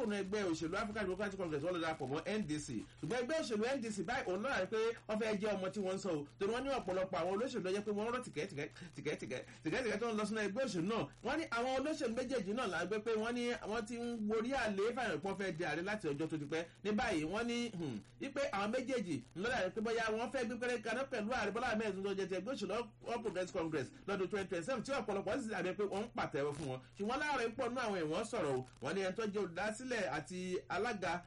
kúrò ní ẹgbẹ́ òṣèlú african democratic congress wọ́n lọ darapọ̀ mọ́ ndc ṣùgbọ́n ẹgbẹ́ òṣèlú ndc báyìí òun náà rí pé wọ́n fẹ́ jẹ́ ọmọ tí wọ́n ń sọ o torí wọ́n ní ọ̀pọ̀lọpọ̀ àwọn olóṣèlú lọ́jọ́ pé wọ́n rọ́ tìkẹ́tìkẹ́ tó ń lọ sínú ẹgbẹ́ òṣèlú náà wọ́n ní àwọn olóṣèlú méjèèjì náà là ń gbé pé wọ́n ní wọ́n ti ń worí àlè fàyàn pọ́n fẹ́ di ààrẹ láti ọjọ́ tó ti pẹ́ ní báyìí wọ́n ní wípé àwọn méjèèjì ńlọ́dà rẹ̀ pé bóyá wọ́n fẹ́ gbé pẹ́rẹ́ kaná pẹ̀lú ààrẹ bọ́lá ahmed tó jẹ́ ti ẹgbẹ́ òṣèlú all progress congress lọ́dún twenty twenty seven tí ọ̀pọ̀lọpọ̀ sì dàbí pé wọ́n ń pàtẹ́wọ́ fún wọn ṣùgbọ́n láàrin pọ̀ nínú àwọn èèwọ̀n sọ̀rọ̀ o wọ́n ní ẹni tó jẹ́ olùdásílẹ̀ àti alága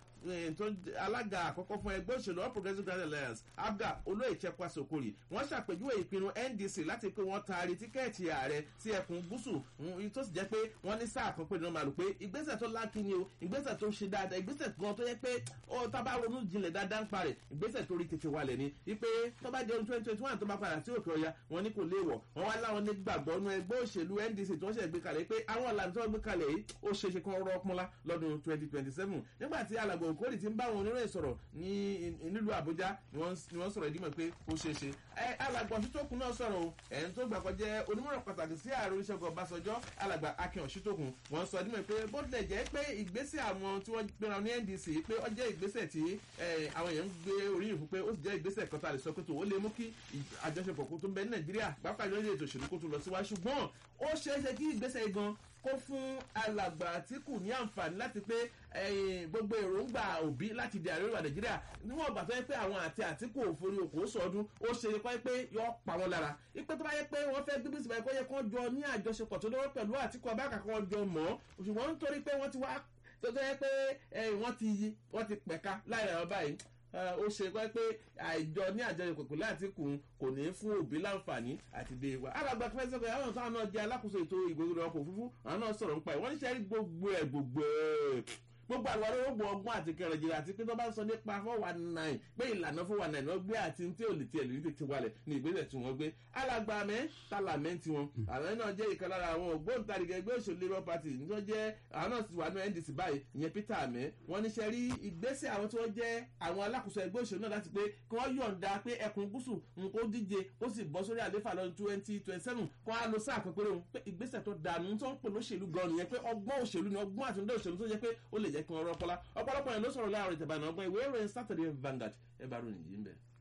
alága àkọ́kọ́ fún ẹgbẹ́ òṣèlú all progressives grand alliance abga olóyè chekwa sokori wọ́n ṣàpèjúwe ìpinnu ndc láti pé wọ́n taari tíkẹ́ẹ̀tì ààrẹ sí ẹkùn gúúsù tó sì jẹ́ pé wọ́n ní sáà kan pé ní wọ́n máa lò pé ìgbésẹ̀ tó lákìíní o ìgbésẹ̀ tó ṣe dáadáa ìgbésẹ̀ gan tó yẹ pé ó tábà ronú jinlẹ̀ dáadáa ń parẹ̀ ìgbésẹ̀ tó rí tètè wálẹ̀ ni wípé tó bá di ọdún twenty twenty one tó bá padà sí òkè ọya wọn ní kò léèwọ̀ wọn wá láwọn ní gbàgbọ́ nú ẹgbẹ́ òṣèlú ndc tí wọ́n ṣẹ̀ gbé kalẹ̀ pé àwọn ọ̀làǹ tó gbé kalẹ̀ yìí ó ṣe é ṣe kán rọ́ pọ́nlá lọ́dún twenty twenty seven nígbà tí alàgbà òkúrì ti ń bá wọn oníròyìn sọ̀rọ̀ ní nílùú àbújá ni wọ́n sọ̀rọ̀ ìdímọ̀ pé ó ṣeé ṣe. alàgbà ọ̀ṣítòkun náà sọ̀rọ̀ o ẹ̀yìn tó gbàgbọ́ jẹ́ onímọ̀ràn pàtàkì sí ààrẹ oníṣègùn ọbásanjọ́ alàgbà akin ọ̀ṣítòkun wọ́n sọ ìdímọ̀ pé bó tilẹ̀ jẹ́ pé ìgbésẹ̀ àwọn tí wọ́n gbéra ní ndc pé ó jẹ́ ìgbésẹ̀ tí àwọn èèyàn ń gbé oríyìn fún pé ó sì jẹ́ ìgbésẹ̀ kan tá a lè sọ pé tó ó lè mú kí àjọṣepọ̀ kó tó ń bẹ ní nàìjíríà pápá ìjọba ètò òṣèlú kó tó lọ síwájú ṣùgbọ́n ó ṣeé ṣe kí ìgbésẹ̀ gan kó fún alàgbà àtìkù ní àǹfààní láti pé gbogbo èròǹgbà òbí láti di àríwá nàìjíríà níwọ̀n ìgbà tó yẹ pé àwọn àti àtìkù òfin òkò sọdún ó ṣe kọ́ pé yọ pa wọn lára ipe tó bá yẹ pé wọ́n fẹ́ gbé bísí báyìí kó yẹ kó jọ ní àjọṣepọ̀ tó lọ́wọ́ pẹ̀lú àtìkù abáàkà kan jọ mọ́ ṣùgbọ́n nítorí pé wọ́n ti wá tó tó yẹ pé wọ́n ti yí wọ́n ti pẹ̀ka láì rẹ̀ báyìí ó ṣe pé pé àìjọ ní àjọyọ̀ pẹ̀pẹ̀ láti kùn kò ní fún òbí láǹfààní àti dé wa. alàgbà fẹsẹ̀ pé àwọn táwọn náà jẹ́ alákòóso ètò ìgbòho ọkọ̀ òfurufú àwọn náà sọ̀rọ̀ nípa ẹ̀ wọ́n ní sẹ́rí gbogbo ẹ̀ gbogbo ẹ̀ gbogbo àwọn olóògbé ọgbọ́n àti kẹrìndínlẹ̀ àti pé tó bá sọ nípa four one nine pé ìlànà four one nine wọ́n gbé àti tí ò lè tiẹ̀ lè tètè wálẹ̀ ní ìgbésẹ̀ tí wọ́n gbé alàgbà mẹ́ tàlàmẹ́ tí wọn àwọn náà jẹ́ ìkan lára àwọn ògbóǹtarìgẹ̀ ẹgbẹ́ òṣèlú labour party ní wọ́n jẹ́ àwọn náà sì wà ní ndc báyìí ìyẹn peter amẹ́ wọ́n ní ṣe rí ìgbésẹ̀ àwọn tí wọ́n jẹ́ àwọn alákòóso ẹgbẹ́ òṣèlú náà láti pé kí wọ́n yọ̀ǹda pé ẹkùn gúúsù nǹkó díje ó sì bọ́ sórí àléfà lọ́dún twenty twenty seven kó á lo sáà kan péré òun pé ìgbésẹ̀ tó dànù tó ń pè lóṣèlú gan nìyẹn pé ọgbọ́n òṣèlú ni ọgbọ́n àtúndé òṣèlú tó jẹ́ pé ó lè jẹ́ kí wọ́n rọ́pọ́lá ọ̀pọ̀lọpọ̀ yẹn ló sọ̀rọ̀ láàrin ìjàmbá náà ọgbọ́n ìwé ìròyìn saturday vanguard ẹ bá ròyìn yìí ń bẹ̀.